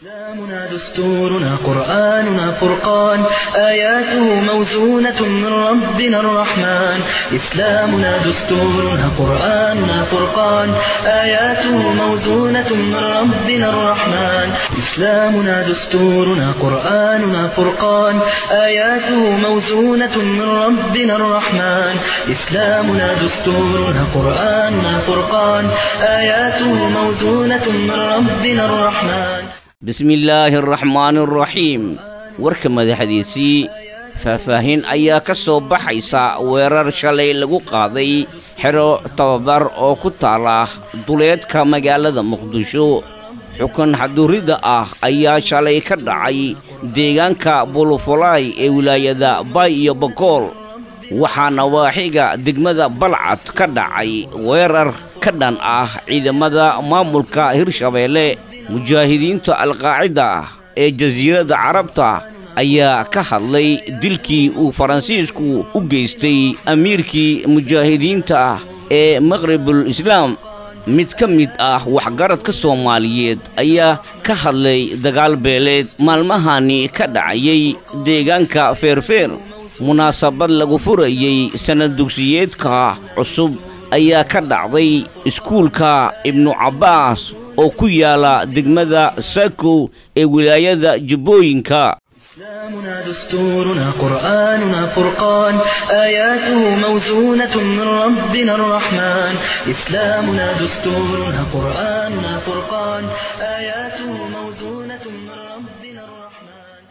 إسلامنا دستورنا قرآننا فرقان آياته موزونة من ربنا الرحمن إسلامنا دستورنا قرآننا فرقان آياته موزونة من ربنا الرحمن إسلامنا دستورنا قرآننا فرقان آياته موزونة من ربنا الرحمن إسلامنا دستورنا قرآننا فرقان آياته موزونة من ربنا الرحمن bismillaahi araxmaani araxiim warka madaxdiisii faahfaahin ayaa ka soo baxaysa weerar shalay lagu qaaday xero tababar oo ku taala duleedka magaalada muqdisho xukun xaduridda ah ayaa shalay ka dhacay deegaanka bulufulaay ee wilaayada bay iyo bakool waxaana waaxiga degmada balcad ka dhacay weerar ka dhan ah ciidamada maamulka hirshabeelle mujaahidiinta alqaacida ee jasiiradda carabta ayaa ka hadlay dilkii uu faransiisku u geystay amiirkii mujaahidiinta ee maqribul islaam mid ka mid ah waxgaradka soomaaliyeed ayaa ka hadlay dagaal beeleed maalmahani ka dhacayay deegaanka feerfeer munaasabad lagu furayey sannad dugsiyeedka cusub ayaa ka dhacday iskuulka ibnu cabbaas oo ku yaala degmada saakow ee wilaayada jubbooyinka إسلامنا دستورنا قرآننا فرقان آياته موزونة من ربنا الرحمن إسلامنا دستورنا قرآننا فرقان آياته موزونة من ربنا الرحمن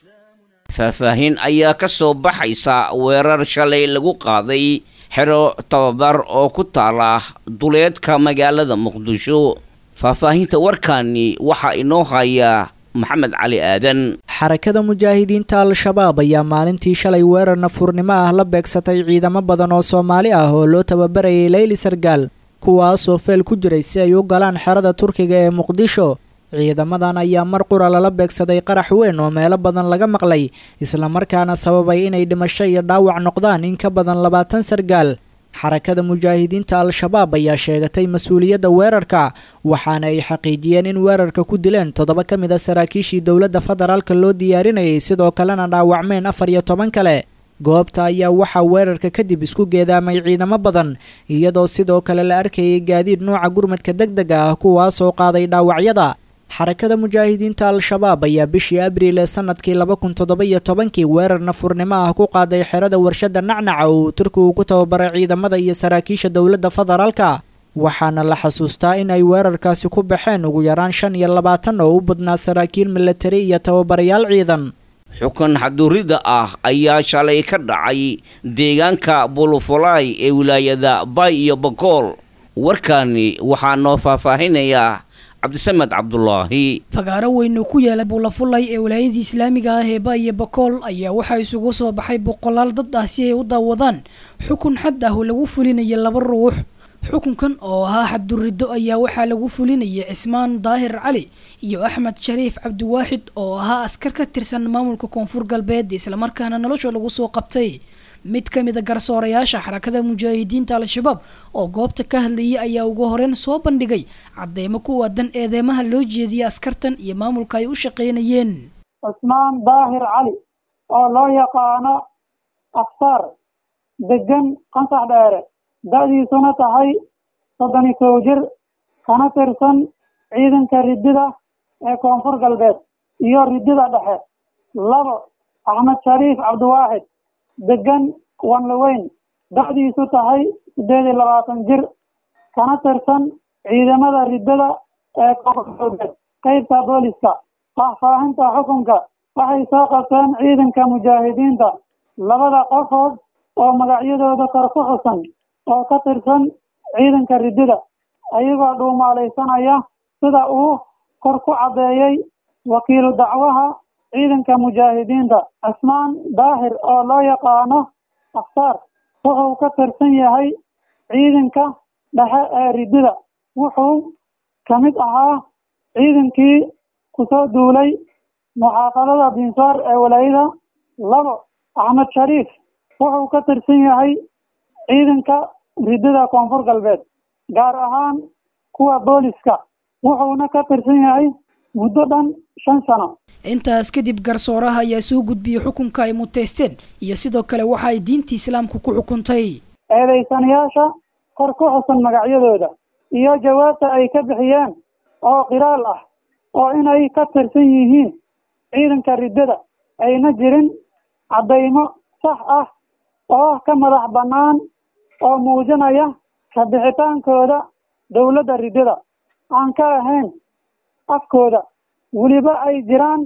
faahfaahin ayaa ka soo baxaysa weerar shalay lagu qaaday xero tababar oo ku taala duleedka magaalada muqdisho faahfaahinta warkaani waxaa inoo haya maxamed cali aadan xarakada mujaahidiinta al-shabaab ayaa maalintii shalay weerar nafurnimo ah la beegsatay ciidamo badan oo soomaali ah oo loo tababarayay leyli sargaal kuwaasoo feel ku jiray si ay u galaan xerada turkiga ee muqdisho ciidamadan ayaa mar qura lala beegsaday qarax weyn oo meelo badan laga maqlay islamarkaana sababay inay dhimasho iyo dhaawac noqdaan in ka badan labaatan sargaal xarakada mujaahidiinta al-shabaab ayaa sheegatay mas-uuliyadda weerarka waxaana ay xaqiijiyeen in weerarka ku dileen toddoba ka mid a saraakiishii dowladda federaalka loo diyaarinayay sidoo kalena dhaawacmeen afar iyo toban kale goobta ayaa waxaa weerarka kadib isku geedaamay ciidamo badan iyadoo sidoo kale la arkayay gaadiid nuuca gurmadka deg dega ah kuwaasoo qaaday dhaawacyada xarakada mujaahidiinta al-shabaab ayaa bishii abriil ee sanadkii laba kun toddoba iyo tobankii weerar nafurnimo ah ku qaaday xerada warshada nacnaca oo uu turkigu ku tababaray ciidamada iyo saraakiisha dowladda federaalka waxaana la xasuustaa in ay weerarkaasi ku baxeen ugu yaraan shan iyo labaatan oo u badnaa saraakiil milatari iyo tababarayaal ciidan xukun xaduridda ah ayaa shalay ka dhacay deegaanka bulufulaay ee wilaayada bay iyo bakool warkaani waxaa noo faahfaahinayaa cabdisamed cabdulaahi fagaaro weyn oo ku yaala buulafulay ee walaayadii islaamiga ah ee ba iyo bakool ayaa waxaa isugu soo baxay boqolaal dad ah si ay u daawadaan xukun xad ah oo lagu fulinaya laba ruux xukunkan oo ahaa xadduriddo ayaa waxaa lagu fulinayay cismaan daahir cali iyo axmed shariif cabdiwaaxid oo ahaa askar ka tirsan maamulka koonfur galbeed islamarkaana nolosha lagu soo qabtay mid ka mid a garsoorayaasha xarakada mujaahidiinta al-shabaab oo goobta ka hadlayay ayaa ugu horeyn soo bandhigay cadeymo ku waadan eedeymaha loo jeediyay askartan iyo maamulka ay u shaqeynayeen cusmaan daahir cali oo loo yaqaano afsaar degan qansax dheere da-diisuna tahay soddon iyo kow jir kana tirsan ciidanka ridida ee koonfur galbeed iyo ridida dhexe labo axmed shariif cabdiwaaxid degan wanlaweyn da-diisu tahay siddeed iyo labaatan jir kana tirsan ciidamada riddada ee koonfur galbeed qeybta booliska faahfaahinta xukunka waxay soo qabteen ciidanka mujaahidiinta labada qofood oo magacyadooda kor ku xusan oo ka tirsan ciidanka riddada ayagoo dhuumaalaysanaya sida uu kor ku caddeeyey wakiilu dacwaha ciidanka mujaahidiinta cismaan daahir oo loo yaqaano afsaar wuxuu ka tirsan yahay ciidanka dhexe ee riddada wuxuu ka mid ahaa ciidankii kusoo duulay muxaafadada binsaar ee walaayada labo axmed shariif wuxuu ka tirsan yahay ciidanka riddada koonfur galbeed gaar ahaan kuwa booliska wuxuuna ka tirsan yahay muddo dhan shan sano intaas kadib garsooraha ayaa soo gudbiyey xukunka ay muteysteen iyo sidoo kale waxa ay diinta islaamka ku xukuntay eedaysanayaasha kor ku xusan magacyadooda iyo jawaabta ay ka bixiyeen oo qiraal ah oo inay ka tirsan yihiin ciidanka riddada ayna jirin caddaymo sax ah oo ka madax bannaan oo muujinaya kabixitaankooda dowladda riddada aan ka ahayn afkooda weliba ay jiraan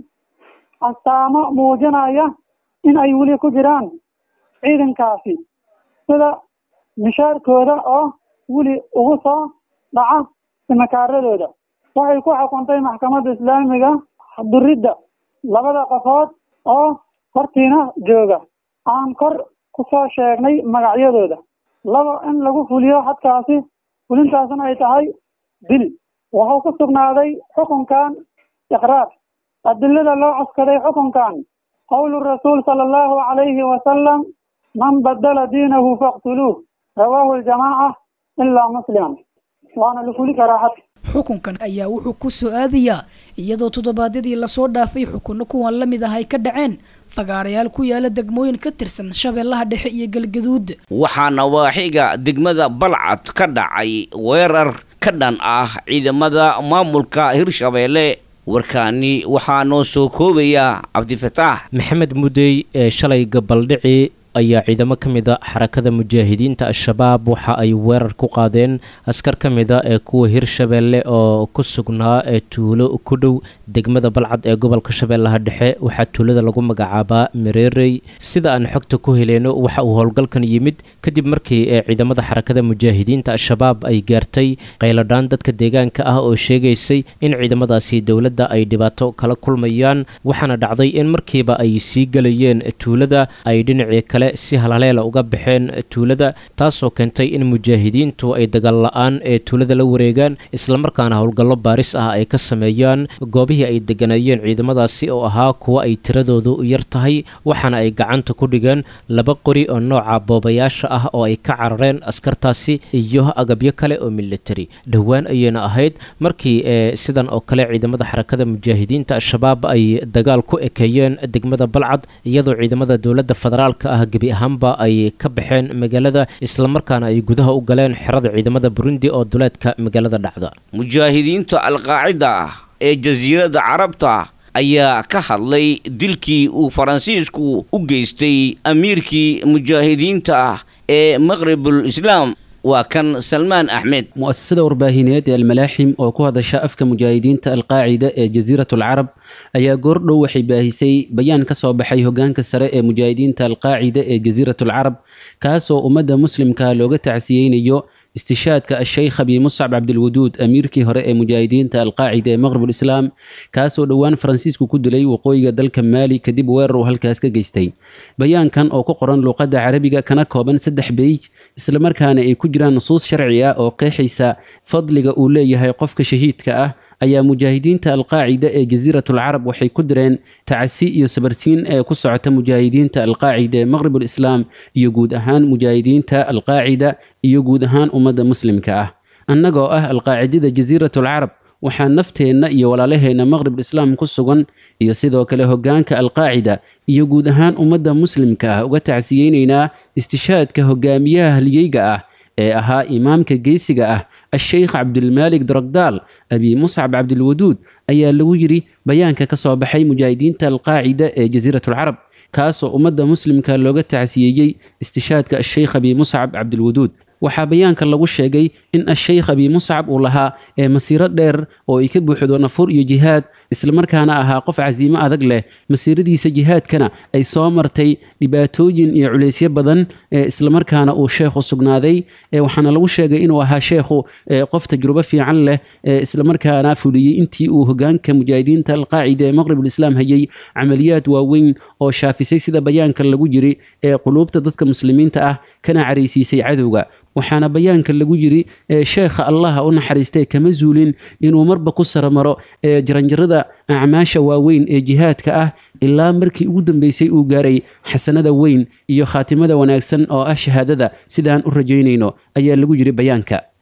astaamo muujinaya in ay weli ku jiraan ciidankaasi sida mishaarkooda oo weli ugu soo dhaca simakaaradooda waxay ku xukuntay maxkamadda islaamiga duridda labada qofood oo hortiina jooga aan kor ku soo sheegnay magacyadooda laba in lagu fuliyo xadkaasi fulintaasna ay tahay dil wuxuu ku sugnaaday xukunkan iqraar adilada loo cuskaday xukunkan qowlu rasuul sala allahu calayhi wasalam man badala diinahu faqtuluuh rawaahu aljamaaca ilaa musliman waana la fuli karaa xad xukunkan ayaa wuxuu ku soo aadayaa iyadoo toddobaadyadii lasoo dhaafay xukunno kuwan la mid ah ay ka dhaceen fagaarayaal ku yaala degmooyin ka tirsan shabeellaha dhexe iyo galgaduud waxaa nawaaxiga degmada balcad ka dhacay weerar ka dhan ah ciidamada maamulka hirshabeelle warkaani waxaa noo soo koobaya cabdifataax maxamed mudey ee shalay gabaldhici ayaa ciidamo ka mid a xarakada mujaahidiinta al-shabaab waxa ay weerar ku qaadeen askar ka mid a ee kuwa hirshabeelle oo ku sugnaa ee tuulo ku dhow degmada balcad ee gobolka shabeellaha dhexe waxaa tuulada lagu magacaabaa mareerey sida aan xogta ku heleyno waxa uu howlgalkan yimid kadib markii ee ciidamada xarakada mujaahidiinta al-shabaab ay gaartay qayladhaan dadka deegaanka ah oo sheegaysay in ciidamadaasi dowladda ay dhibaato kala kulmayaan waxaana dhacday in markiiba ay sii gelayeen tuulada ay dhinacii kale si halhaleela uga baxeen tuulada taasoo keentay in mujaahidiintu ay dagaal la-aan ee tuulada la wareegaan islamarkaana howlgallo baaris ah ay ka sameeyaan goobihii ay deganayeen ciidamadaasi oo ahaa kuwa ay tiradoodu yar tahay waxaana ay gacanta ku dhigeen laba qori oo nooca boobayaasha ah oo ay ka carareen askartaasi iyo agabyo kale oo militari dhowaan ayayna ahayd markii ee sidan oo kale ciidamada xarakada mujaahidiinta al-shabaab ay dagaal ku ekeeyeen degmada balcad iyadoo ciidamada dowladda federaalka ah gebi ahaanba ay ka baxeen magaalada islamarkaana ay gudaha u galeen xerada ciidamada burundi oo duleedka magaalada dhacda mujaahidiinta alqaacida ah ee jasiiradda carabta ayaa ka hadlay dilkii uu faransiisku u geystay amiirkii mujaahidiinta ah ee maqribul islaam waa kan salmaan axmed mu'asasada warbaahineed ee almalaaxim oo ku hadasha afka mujaahidiinta alqaacida ee jasiirat alcarab ayaa goordhow waxay baahisay bayaan ka soo baxay hogaanka sare ee mujaahidiinta alqaacida ee jasiirat alcarab kaasoo ummadda muslimka looga tacsiyeynayo istishaadka asheykh abi muscab cabdilwaduud amiirkii hore ee mujaahidiinta alqaacida ee maqrib islaam kaasoo dhowaan faransiisku ku dilay waqooyiga dalka maali kadib weerar uu halkaas ka geystay bayaankan oo ku qoran luuqadda carabiga kana kooban saddex beyj islamarkaana ay ku jiraan nusuus sharci ah oo qeexaysa fadliga uu leeyahay qofka shahiidka ah ayaa mujaahidiinta alqaacida ee jasiiratul carab waxay ku direen tacasi iyo sabarsiin ee ku socota mujaahidiinta alqaacida ee maqribul islaam iyo guud ahaan mujaahidiinta alqaacida iyo guud ahaan ummadda muslimka ah annagoo ah alqaacidada jasiiratul carab waxaa nafteenna iyo walaalaheenna maqribul islaam ku sugan iyo sidoo kale hogaanka alqaacida iyo guud ahaan ummadda muslimka ah uga tacsiyeynaynaa istishaadka hogaamiyaha halyeyga ah ee ahaa imaamka geesiga ah asheykh cabdilmaalik daragdaal abi muscab cabdilwaduud ayaa lagu yidhi bayaanka ka soo baxay mujaahidiinta alqaacida ee jasiiratulcarab kaasoo ummadda muslimka looga tacsiyeeyey istishaadka asheykh abi muscab cabdilwaduud waxaa bayaanka lagu sheegay in asheykh abi muscab uu lahaa ee masiiro dheer oo ay ka buuxdo nafur iyo jihaad islamarkaana ahaa qof casiimo adag leh masiiradiisa jihaadkana ay soo martay dhibaatooyin iyo culaysyo badan ee islamarkaana uu sheekhu sugnaaday waxaana lagu sheegay inuu ahaa sheekhu qof tajrubo fiican leh islamarkaana fuliyey intii uu hogaanka mujaahidiinta alqaacida ee maqribul islaam hayay camaliyaad waaweyn oo shaafisay sida bayaanka lagu yiri ee quluubta dadka muslimiinta ah kana caraysiisay cadowga waxaana bayaanka lagu yiri sheekha allaha u naxariistay kama zuulin inuu marba ku saramaro jaranjarada acmaasha waaweyn ee jihaadka ah ilaa markii ugu dambeysay uu gaaray xasanada weyn iyo khaatimada wanaagsan oo ah shahaadada sidaan u rajaynayno ayaa lagu yiri bayaanka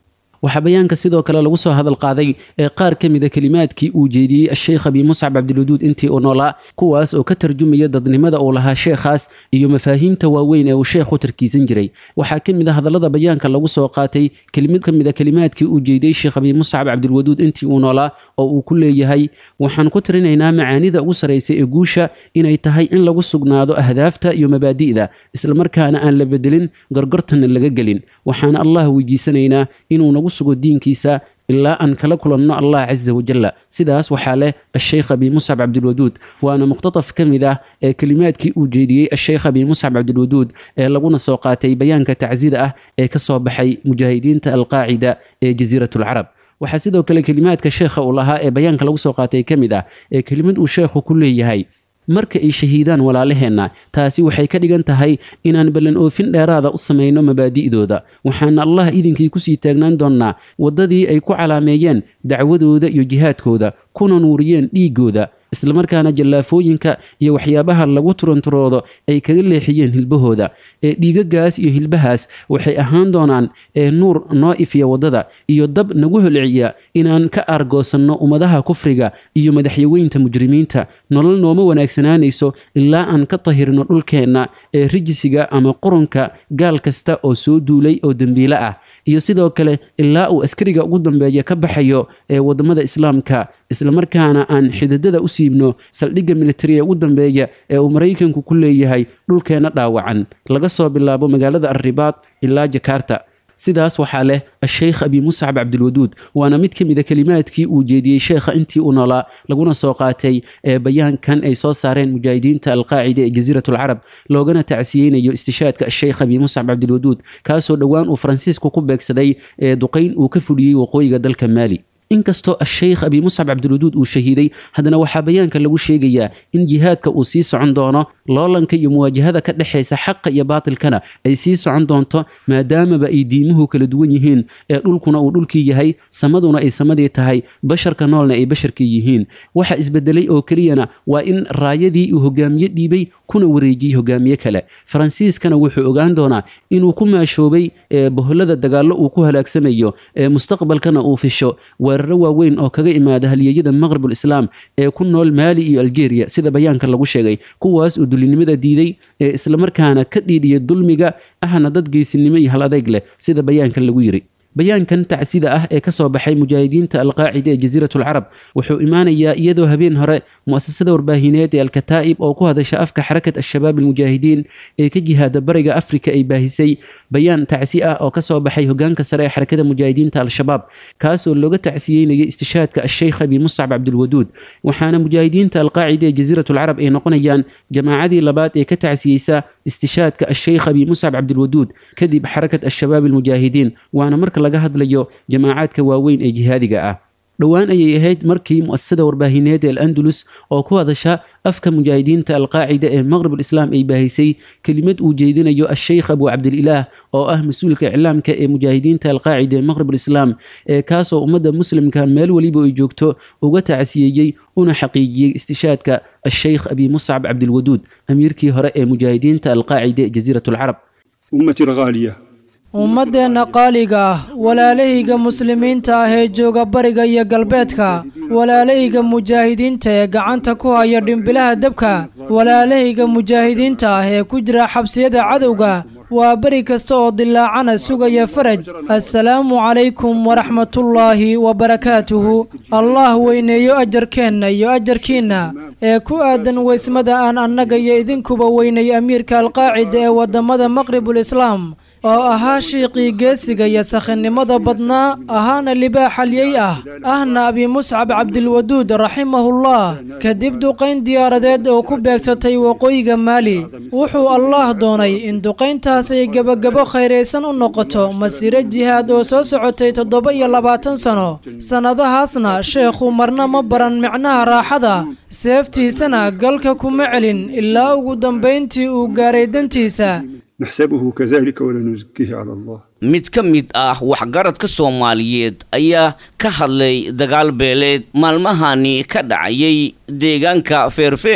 waxaa bayaanka sidoo kale lagu soo hadal qaaday ee qaar ka mida kelimaadkii uu jeediyey asheykh abi muscab cabdilwaduud intii uu noolaa kuwaas oo ka tarjumaya dadnimada uu lahaa sheekhaas iyo mafaahiimta waaweyn ee uu sheekhu tarkiisan jiray waxaa ka mid a hadallada bayaanka lagu soo qaatay kelimad ka mid a kelimaadkii uu jeediyey sheekh abi muscab cabdilwaduud intii uu noolaa oo uu ku leeyahay waxaan ku tirinaynaa macaanida ugu saraysa ee guusha inay tahay in lagu sugnaado ahdaafta iyo mabaadi'da islamarkaana aan la bedelin gorgortana laga gelin waxaana allah weydiisanaynaa inuu nagu sugo diinkiisa ilaa aan kala kulanno allah casa wajalla sidaas waxaa leh asheykh abi muscab cabdilwaduud waana muqtataf ka mid ah ee kelimaadkii uu jeediyey asheykh abi muscab cabdilwaduud ee laguna soo qaatay bayaanka tacsida ah ee ka soo baxay mujaahidiinta alqaacida ee jasiirat alcarab waxaa sidoo kale kelimaadka sheekha uu lahaa ee bayaanka lagu soo qaatay ka mid ah ee kelimad uu sheekhu ku leeyahay marka ay shahiidaan walaalaheenna taasi waxay ka dhigan tahay inaan ballan oofin dheeraada u samayno mabaadi'dooda waxaana allah idinkii kusii taagnaan doonnaa waddadii ay ku calaameeyeen dacwadooda iyo jihaadkooda kuna nuuriyeen dhiiggooda islamarkaana jallaafooyinka iyo waxyaabaha lagu turanturoodo ay kaga leexiyeen hilbahooda ee dhiigagaas iyo hilbahaas waxay ahaan doonaan ee nuur noo ifiya waddada iyo dab nagu holciya inaan ka aargoosanno ummadaha kufriga iyo madaxyaweynta mujrimiinta nolol nooma wanaagsanaanayso ilaa aan ka tahirno dhulkeenna ee rijisiga ama qurunka gaal kasta oo soo duulay oo dembiile ah iyo sidoo kale ilaa uu askariga ugu dambeeya ka baxayo ee waddamada islaamka islamarkaana aan xididada u siibno saldhigga militari ee ugu dambeeya ee uu maraykanku ku leeyahay dhulkeenna dhaawacan laga soo bilaabo magaalada arribaad ilaa jakarta sidaas waxaa leh asheykh abi muscab cabdilwaduud waana mid ka mid a kelimaadkii uu jeediyey sheekha intii uu noolaa laguna soo qaatay ee bayaankan ay soo saareen mujaahidiinta alqaacida ee jasiirat alcarab loogana tacsiyeynayo istishaadka asheykh abi muscab cabdilwaduud kaasoo dhowaan uu faransiisku ku beegsaday ee duqayn uu ka fuliyey waqooyiga dalka maali inkastoo asheykh abi muscab cabdilwaduud uu shahiiday haddana waxaa bayaanka lagu sheegayaa in jihaadka uu sii socon doono loolanka iyo muwaajahada ka dhexaysa xaqa iyo baatilkana ay sii socon doonto maadaamaba ay diimuhu kala duwan yihiin ee dhulkuna uu dhulkii yahay samaduna ay samadii tahay basharka noolna ay basharkii yihiin waxa isbedelay oo keliyana waa in raayadii uu hogaamiye dhiibay kuna wareejiyey hogaamiye kale faransiiskana wuxuu ogaan doonaa inuu ku maashoobay boholada dagaallo uu ku halaagsamayo ee mustaqbalkana uu fisho weeraro waaweyn oo kaga imaada halyeeyada maqribul islaam ee ku nool maali iyo algeria sida bayaanka lagu sheegay kuwaas oo dulinimada diiday ee islamarkaana ka dhiidhiya dulmiga ahna dad geysinimo iyo hal adeyg leh sida bayaanka lagu yiri bayaankan tacsida ah ee ka soo baxay mujaahidiinta alqaacida ee jasiirat alcarab wuxuu imaanayaa iyadoo habeen hore mu'asasada warbaahineed ee alkataa'ib oo ku hadasha afka xarakat al-shabaab almujaahidiin ee ka jihaada bariga afrika ay baahisay bayaan tacsi ah oo ka soo baxay hogaanka sare ee xarakada mujaahidiinta al-shabaab kaasoo looga tacsiyeynayay istishaadka asheykh abi muscab cabdilwaduud waxaana mujaahidiinta alqaacida ee jasiirat alcarab ay noqonayaan jamaacadii labaad ee ka tacsiyeysa istishaadka asheykh abi muscab cabdilwaduud kadib xarakat al-shabaab almujaahidiin waana marka laga hadlayo jamaacaadka waaweyn ee jihaadiga ah dhowaan ayay ahayd markii mu'asasada warbaahineed ee al-andalus oo ku hadasha afka mujaahidiinta alqaacida ee maqrib alislaam ay baahisay kelimad uu jeedinayo asheykh abu cabdililaah oo ah mas-uulka iclaamka ee mujaahidiinta alqaacida ee maqrib alislaam ee kaasoo ummadda muslimka meel weliba ay joogto uga tacsiyeeyey una xaqiijiyey istishaadka asheykh abi muscab cabdilwaduud amiirkii hore ee mujaahidiinta alqaacida ee jasiirat alcarab أمتي الغالية ummaddeenna qaaliga ah walaalahayga muslimiinta ah ee jooga bariga iyo galbeedka walaalahayga mujaahidiinta ee gacanta ku haya dhimbilaha dabka walaalahayga mujaahidiinta ah ee ku jira xabsiyada cadowga waa beri kasta oo dilaacana sugaya faraj assalaamu calaykum waraxmatullaahi wabarakaatuhu allah weyneeyo ajarkeenna iyo ajarkiinna ee ku aadan weysmada aan annaga iyo idinkuba weynay amiirka alqaacida ee waddamada maqribul islaam oo ahaa shiiqii geesiga iyo sakhinnimada badnaa ahaana libaax halyey ah ahna abi muscab cabdilwaduud raximahullah kadib duqayn diyaaradeed oo ku beegsatay waqooyiga maali wuxuu allaah doonay in duqayntaas ay gebagabo khayraysan u noqoto masiiro jihaad oo soo socotay toddoba iyo labaatan sano sannadahaasna sheekhu marna ma baran micnaha raaxada seeftiisana galka kuma celin ilaa ugu dambayntii uu gaaray dantiisa نحسبه كذلك ولا نزكيه على الله mid ka mid ah waxgaradka soomaaliyeed ayaa ka hadlay dagaal beeleed maalmahani ka dhacayay deegaanka feerfeer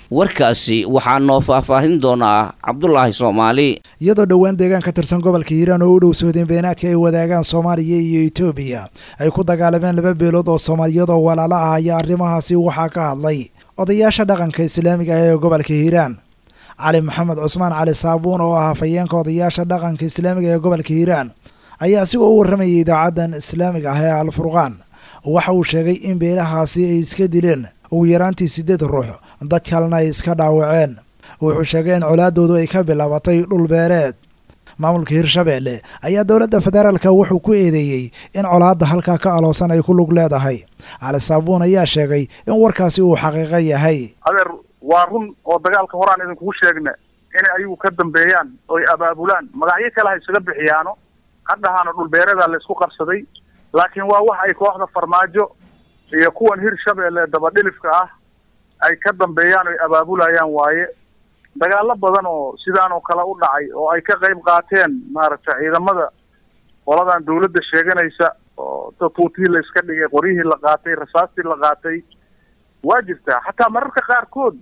warkaasi waxaa noo faahfaahin doonaa cabdulaahi soomaali iyadoo dhowaan deegaan ka tirsan gobolka hiiraan oo u dhow soodeen beenaadka ay wadaagaan soomaaliya iyo etoobiya ay ku dagaalameen laba beelood oo soomaaliyad oo walaalo ah ayaa arrimahaasi waxaa ka hadlay odayaasha dhaqanka islaamiga ah ee gobolka hiiraan cali maxamed cusmaan cali saabuun oo ah hafayeenka odayaasha dhaqanka islaamiga ee gobolka hiiraan ayaa asigoo u warramayay idaacaddan islaamiga ah ee alfurqaan waxa uu sheegay in beelahaasi ay iska dileen ugu yaraantii siddeed ruux dad kalena ay iska dhaawaceen wuxuu sheegay in colaadoodu ay ka bilaabatay dhul beereed maamulka hirshabeelle ayaa dowladda federaalka wuxuu ku eedeeyey in colaadda halkaa ka aloosan ay ku lug leedahay cali saabuun ayaa sheegay in warkaasi uu xaqiiqo yahay adeer waa run oo dagaalka horaan idinkugu sheegna inay ayagu ka dambeeyaan oy abaabulaan magacyo kale ha isaga bixiyaano hadhahaana dhulbeereeda la isku qabsaday laakiin waa wax ay kooxda farmaajo iyo kuwan hirshabeelle dabadhilifka ah ay ka dambeeyaan oy abaabulayaan waaye dagaalo badan oo sidaan oo kale u dhacay oo ay ka qayb qaateen maaragtay ciidamada qoladan dawladda sheeganaysa oo tuutihii la iska dhigay qoryihii la qaatay rasaastii la qaatay waa jirtaa xataa mararka qaarkood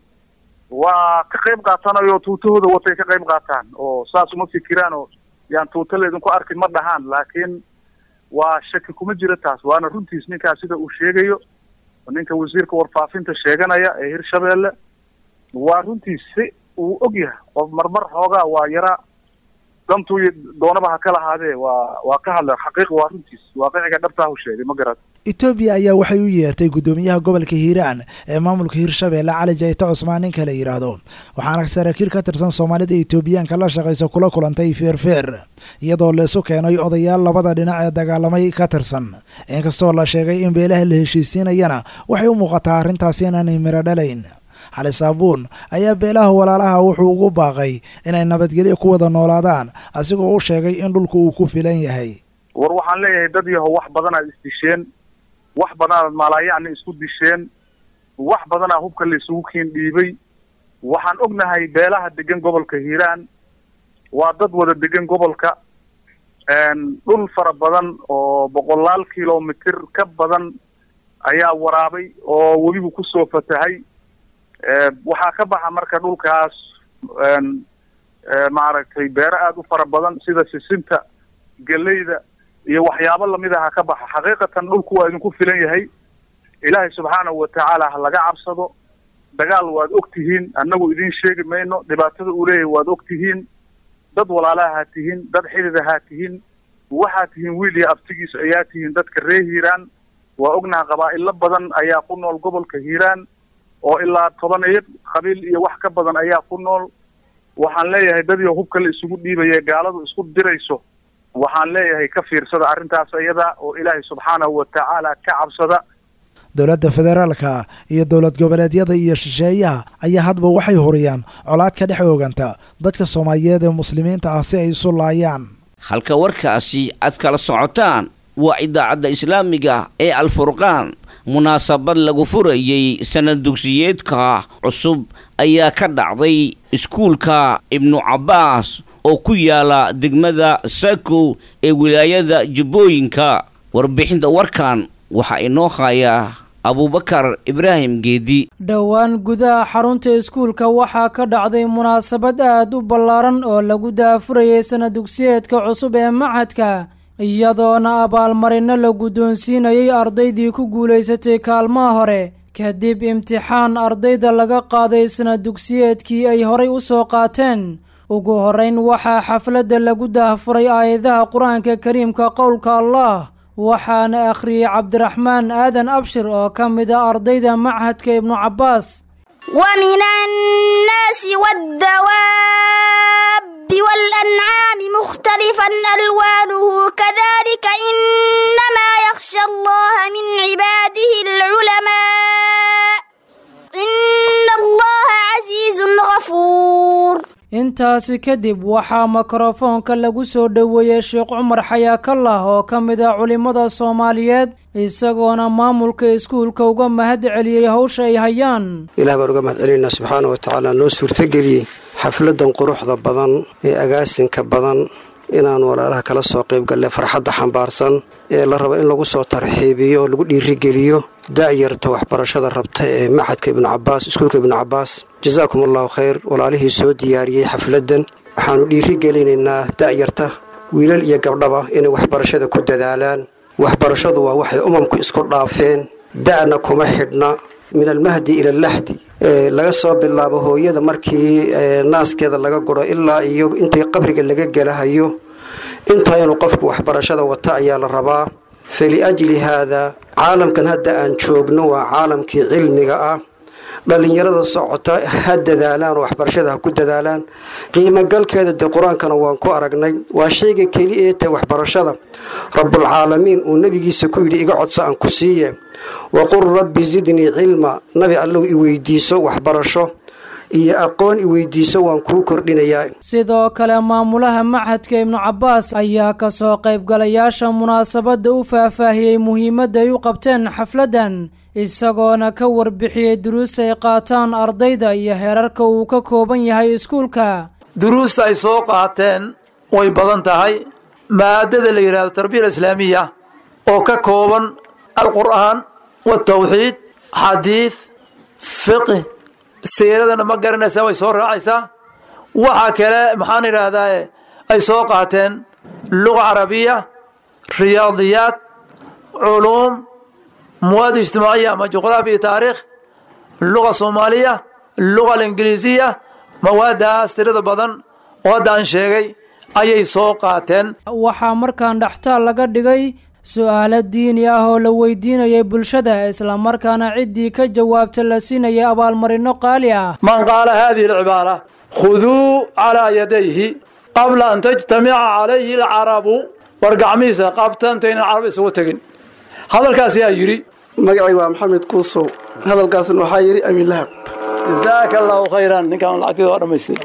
waa ka qayb qaatanayo tuutahooda watay ka qayb qaataan oo saas uma fikiraan oo yaan tuuta laydinku arkin ma dhahaan laakiin waa shaki kuma jiro taas waana runtiis ninkaas sida uu sheegayo ninka wasiirka warfaafinta sheeganaya ee hirshabeelle waa runtiis si uu og yahay oo marmar xoogaa waa yaraa dantuu doonaba ha ka lahaadee waa waa ka hadla xaqiiq waa runtiis waaqiciga dhabtaahu sheegay ma garat etoobiya ayaa waxay u yeertay guddoomiyaha gobolka hiiraan ee maamulka hirshabeelle cali jayte cusmaan ninka la yidhaahdo waxaana saraakiil ka tirsan soomaalida etoobiyaanka la shaqaysa kula kulantay feerfeer iyadoo laisu keenay odayaal labada dhinac ee dagaalamay ka tirsan inkastoo la sheegay in beelaha la heshiisiinayana waxay u muuqataa arrintaasi inaanay miro dhalayn xali saabuun ayaa beelaha walaalaha wuxuu ugu baaqay inay nabadgelyo ku wada noolaadaan asigoo u sheegay in dhulku uu ku filan yahay war waxaan leeyahay dad yaho wax badanaad isdisheen wax badanaad maalaayacni isku disheen wax badanaa hubka la isugu kiin dhiibay waxaan ognahay beelaha degan gobolka hiiraan waa dad wada degan gobolka dhul fara badan oo boqolaal kilomitir ka badan ayaa waraabay oo webigu kusoo fatahay waxaa ka baxa marka dhulkaas maaragtay beero aada u fara badan sida sisinta geleyda iyo waxyaabo lamid aha ka baxa xaqiiqatan dhulku waa idinku filan yahay ilaahay subxaanahu watacaala ha laga cabsado dagaal waad og tihiin annagu idiin sheegi mayno dhibaatada uu leeyahay waad og tihiin dad walaalaha ha tihiin dad xidida ha tihiin waxaa tihiin wiil iyo abtigiis ayaa tihiin dadka reer hiiraan waa ognaha qabaa'ilo badan ayaa ku nool gobolka hiiraan oo ilaa tobaneyo qabiil iyo wax ka badan ayaa ku nool waxaan leeyahay dadii hubka la isugu dhiibaya gaaladu isku dirayso waxaan leeyahay ka fiirsada arrintaas iyada oo ilaahay subxaanahu watacaala ka cabsada dowladda federaalka iyo dowlad goboleedyada iyo shisheeyaha ayaa hadba waxay huriyaan colaad ka dhex ooganta dadka soomaaliyeed ee muslimiinta ah si ay isu laayaan halka warkaasi aad kala socotaan waa idaacadda islaamiga ee alfurqaan munaasabad lagu furayey sanad dugsiyeedka cusub ayaa ka dhacday iskuulka ibnu cabbaas oo ku yaala degmada sakow ee wilaayada jubbooyinka warbixinta warkan waxaa inoo hayaa abuubakar ibraahim geedi dhowaan gudaha xarunta iskuulka waxaa ka dhacday munaasabad aad u ballaaran oo lagu daafurayay sanad dugsiyeedka cusub ee machadka iyadoona abaalmarino la guddoonsiinayay ardaydii ku guulaysatay kaalmaha hore kadib imtixaan ardayda laga qaaday sanad dugsiyeedkii ay horay u soo qaateen ugu horrayn waxaa xafladda lagu daahfuray aayadaha qur-aanka kariimka qowlka allah waxaana akhriyey cabdiraxmaan aadan abshir oo ka mid a ardayda machadka ibnu cabbaas ومن الناس والدواب والأنعام مختلفا ألوانه كذلك إنما يخشى الله من عباده العلماء إن الله عزيز غفور intaasi kadib waxaa mikrofoonka lagu soo dhoweeyey sheekh cumar xayaakallah oo ka mid ah culimmada soomaaliyeed isagoona maamulka iskuulka uga mahad celiyey hawsha ay hayaan ilaah baan uga mahad celinaynaa subxaana wa tacaala noo suurtogeliyey xafladan quruxda badan ee agaasinka badan inaan walaalaha kala soo qayb galle farxadda xambaarsan ee la rabo in lagu soo tarxiibiyo oo lagu dhiirigeliyo da'yarta waxbarashada rabta ee maxadka ibnu cabaas iskuulka ibnu cabaas jazaakum allahu khayr walaalihii soo diyaariyey xafladdan waxaannu dhiirigelinaynaa da'yarta wiilal iyo gabdhaba inay waxbarashada ku dadaalaan waxbarashadu waa waxay umamku isku dhaafeen da'na kuma xidhna min almahdi ila allaxdi laga soo bilaabo hooyada markii naaskeeda laga guro ilaa iyo intii qabriga laga gelahayo intaa inuu qofku waxbarashada wata ayaa la rabaa faliajli haada caalamkan hadda aan joogno waa caalamkii cilmiga ah dhallinyarada socota ha dadaalaan oo waxbarashada ha ku dadaalaan qiimogalkeeda dee qur-aankana waan ku aragnay waa shayga keli ee tae waxbarashada rabbulcaalamiin uu nebigiisa ku yidhi iga codsa aan ku siiye waqul rabbi zidnii cilma nabi allow i weydiiso waxbarasho iyo aqoon i weydiiso waan kuu kordhinayaa sidoo kale maamulaha machadka ibnu cabbaas ayaa kasoo qaybgalayaasha munaasabadda u faahfaahiyey muhiimadda ay u qabteen xafladdan isagoona ka warbixiyey duruus ay qaataan ardayda iyo heerarka uu ka kooban yahay iskuulka duruusta ay soo qaateen way badan tahay maadada la yidhahdo tarbiya islaamiya oo ka kooban alqur'aan watawxiid xadiid fiqi siiradana ma garanaysaa way soo raacaysaa waxaa kale maxaan idhaahdaa ay soo qaateen luga carabiya riyaadiyaad culuum muwaad ijtimaaciya ama juqraafi iyo taariikh luga soomaaliya luga alingiliisiya mawaadaas tirada badan oo hadda aan sheegay ayay soo qaateen waxaa markaan dhextaal laga dhigay su-aalo diini ah oo la weydiinayay bulshada islamarkaana ciddii ka jawaabta la siinayay abaalmarino qaali ah man qaala haadihi alcibaara khuduu calaa yadayhi qabla an tajtamica calayhi alcarabu war gacmihiisa qabta intaynan carab isugu tegin hadalkaas yaa yidhi magacay waa maxamed kuusow hadalkaasna waxaa yidhi abilahab jazaaka allahu khayran ninkaan lacagtida waa dhamaystay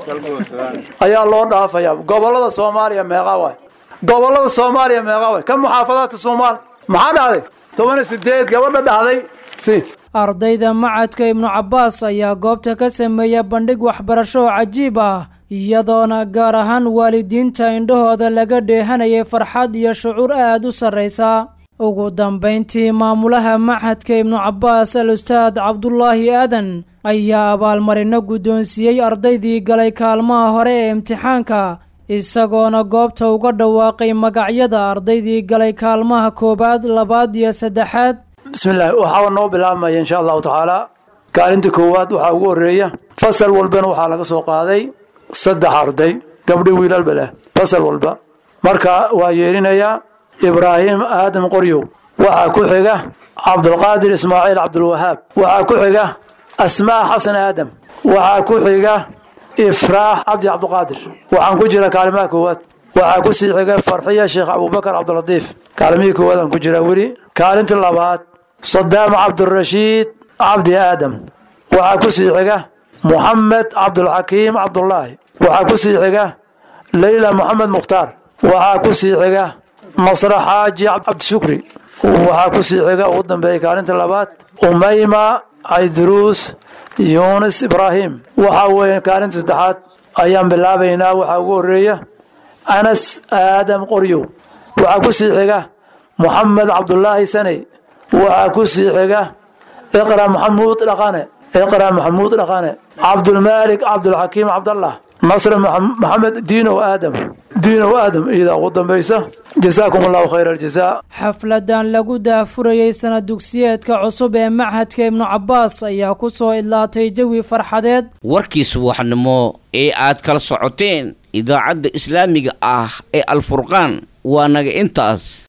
ayaa loo dhaafayaa gobolada soomaaliya meeqa waay gobolada soomaaliya meeqa waay ka muxaafadaadka soomaal maxaa dhahday toban iyo sideed gabadha dhahday si ardayda macadka ibnu cabbaas ayaa goobta ka sameeya bandhig waxbarasho oo cajiib ah iyadoona gaar ahaan waalidiinta indhahooda laga dheehanayay farxad iyo shucuur aad u sarraysa ugu dambayntii maamulaha machadka ibnu cabbaas al ustaad cabdulaahi aadan ayaa abaalmarino guddoonsiiyey ardaydii galay kaalmaha hore ee imtixaanka isagoona goobta uga dhawaaqay magacyada ardaydii galay kaalmaha koowaad labaad iyo saddexaad bismillahi waxaa noo bilaabmaya insha allahu tacaala kaalinta koowaad waxaa ugu horeeya fasal walbana waxaa laga soo qaaday saddex arday gabdhi wiilalba leh fasal walba marka waa yeelinayaa ibraahim aadam qoryow waxaa ku xiga cabdulqaadir ismaaciil cabdulwahaab waxaa ku xiga asmaa xasan aadam waxaa ku xiga ifraax cabdi cabdiqaadir waxaan ku jira kaalimaha koowaad waxaa ku sii xiga farxiya sheekh abubakar cabdilatiif kaalimihii koowaad aan ku jiraa weli kaalinta labaad sadaam cabdirashiid cabdi aadam waxaa ku sii xiga muxamed cabdulxakiim cabdulaahi waxaa ku sii xiga leyla moxamed mukhtaar waxaa ku sii xiga nasre xaaji cabdishukri waxaa ku sii xiga ugu dambeeyay kaalinta labaad umayma cayduruus yunis ibraahim waxaa weeye kaalinta saddexaad ayaan bilaabaynaa waxaa ugu horeeya anas aadam qoryow waxaa ku sii xiga moxamed cabdulaahi saney waxaa ku sii xiga iqra maxamuud dhaqane iqra maxamuud dhaqane cabdulmaalik cabdulxakiim cabdallah nasre maxamed diinow aadam diinow aadam iyadaa ugu dambaysa jasaakum allahu khayra aljazaa xafladan lagu daafurayey sana dugsiyeedka cusub ee machadka ibnu cabbaas ayaa ku soo idlaatay jawi farxadeed warkii subaxnimo ee aad kala socoteen idaacadda islaamiga ah ee alfurqaan waa naga intaas